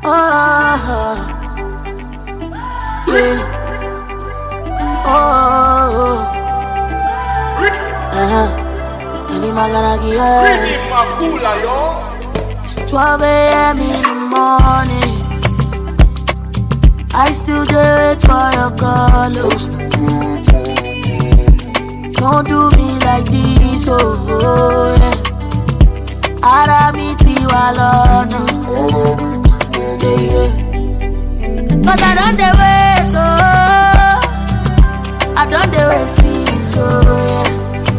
Oh, yeah. Oh, uh-huh. Any maganagi, yeah. Makula, yo. It's 12 a.m. in the morning. I still do it for your call. oh. Don't do me like this, oh, oh yeah. Ara mi ti wà lọ́nà. Yeah, yeah. Cause I don't dey wait, oh. I don't dey wait since, oh yeah.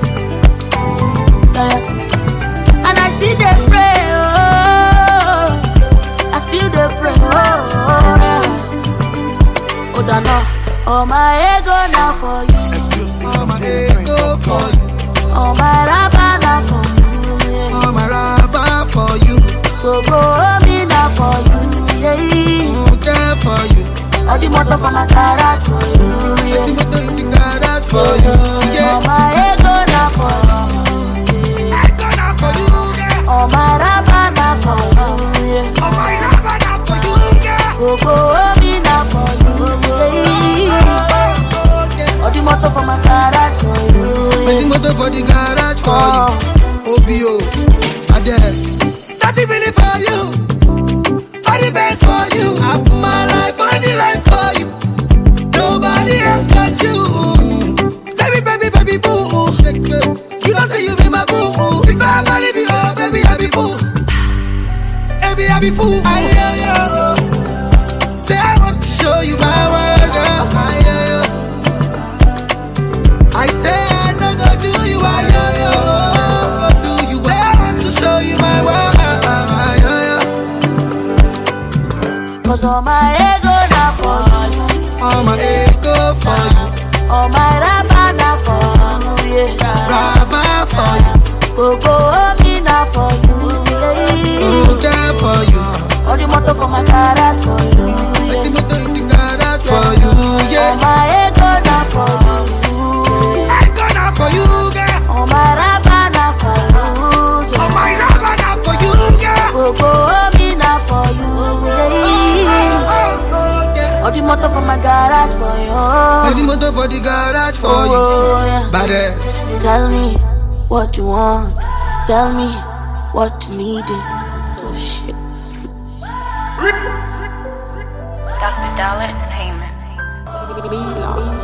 yeah. And I still dey pray, oh. I still dey pray, oh yeah. Oh, don't know. Oh, my ego now for you. All my ego for you, Oh, my raba now for you. Yeah. all my rubber for you, Gbogbo omi na for you. Yeah. mm, care for you. All the motor for my garage for you. Let's Yeah. see what in the garage for you, Oh, yeah. my ego na for you. I gonna for you, yeah. Oh, my raba na for you. Yeah. All my rubber now for you, yeah. Gbogbo omi na for you. Yeah. Oh, yeah. All the motor for my garage for you. Let's see Yeah. what for the garage for Oh. you. OBO, Adele. Thirty million for you, all the best for you. I put my life on the line for you. Nobody else but you. Baby, baby, baby, boo. You don't say you be my boo. If I ever leave you, oh, baby, I be fool. Baby, I be fool. I hear you. Say I want to show you my world, girl. I hear you. I say I no go do you, I hear you. Go do you. Say I want to show you my world. I hear you. Cause all my ego na for you. All my ego for you, All my raba na for you. Yeah. rubber for you, Gbogbo omi na for you. Yeah. mm, care for you. All the motor for my garage for you. Let's see Yeah. what in the garage for you, All yeah. my ego na for you. I gonna for you, girl. All my raba na for you. All Yeah. my rubber now for you, girl. Gbogbo omi na for you. Yeah. Oh, oh, yeah. All the motor for my garage for Let the you. motor for the garage for you. Oh, yeah. Badass. Tell me what you want. Tell me what you needed. Oh shit. Dr. Dollar Entertainment. Me love.